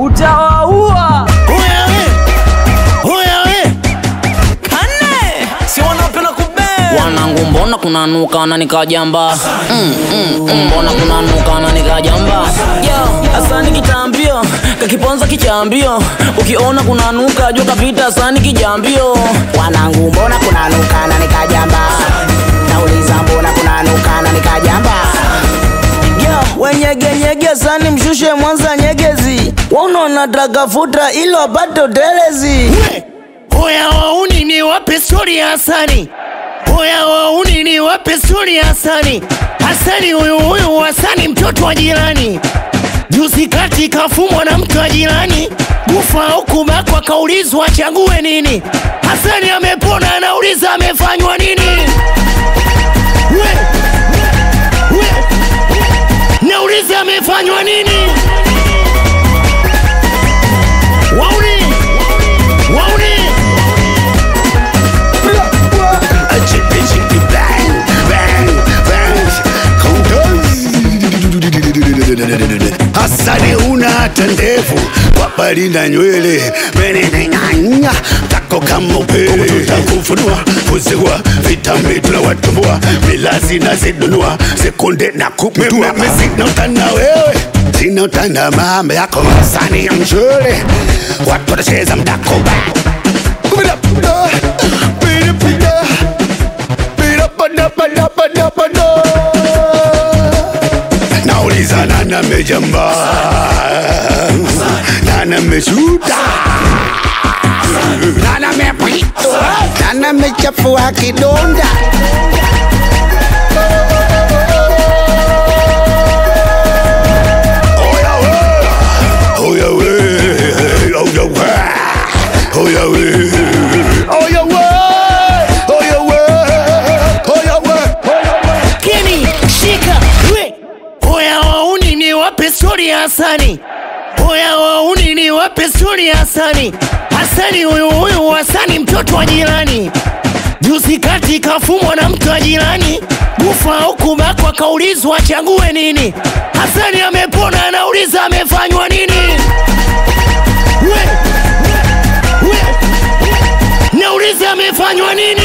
utawaua. Oya we, oya we, Kane si wanapenda kubea wanangu mbona kunanuka na nikajamba mm, mm, mm, mbona kunanuka na nikajamba yo asani kitambio kakiponza kichambio ukiona kunanuka jua kapita asani kijambio wanangu mbona kunanuka na nikajamba nauliza mbona kunanuka na nikajamba yo wenyegenyege sani mshushe mwanza nyegezi waunaona dragafuta ilo apate utelezi oya wauni ni wape stori ya Hasani, oya wauni ni wape stori ya Hasani. Hasani huyu huyu Hasani mtoto wa jirani, juzi kati kafumwa na mtu wa jirani, kufa au kubakwa, kaulizwa achague nini. Hasani amepona, anauliza amefanywa nini? We, we, nauliza amefanywa nini? Wauni, wauni Hasani una hata ndevu wapali na nywele meneneng'anya tako kama upele takufunua kuzigua vitambi tunawatumbua milazi na zidunua sekunde na kuputua mimi sina utana wewe sina utana mama yako Hasani ya mshule watu watacheza mdako Kumida, pida, pida, pida, pada, pada, pada, pada. nauliza nani amejamba nani ameshuta nani amepita nani amechafua kidonda Oya we, oya we, oya we, oya we, oya we, oya we, oya we. Keni, shika, we. Oya wauni ni wape stori ya Hasani. Oya wauni ni wape stori ya Hasani. Hasani huyu huyu Hasani mtoto wa jirani. Juzi kati kafumwa na mtu wa jirani, kufa au kubakwa, kaulizwa achague nini. Hasani amepona, anauliza amefanywa nini? We, we, nauliza amefanywa nini?